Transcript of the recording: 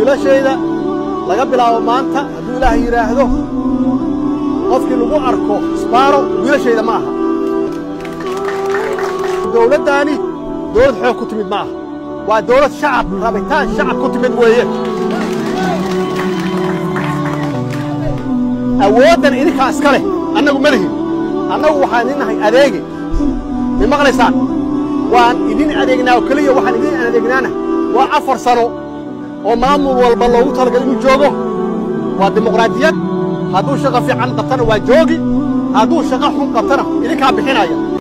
wiilashayda laga bilaabo maanta hadduu ilaahay yidhaahdo qofkii lagu arko isbaaro wiilashayda ma aha dowladdaani dowlad xoog ku timid ma aha waa dowlad shacab rabitaan shacab ku timid weeye awooddan idinkaa iska leh annagu ma lihin annagu waxaan idin nahay adeege may maqlaysaan waan idin adeegnaa oo keliya waxaan idin adeegnaana waa afar sano oo maamul walba loogu talagalay inuu joogo waa dimuqraadiyad hadduu shaqo fiican qabtana waa joogi hadduu shaqo xun qabtana idinkaa bixinaya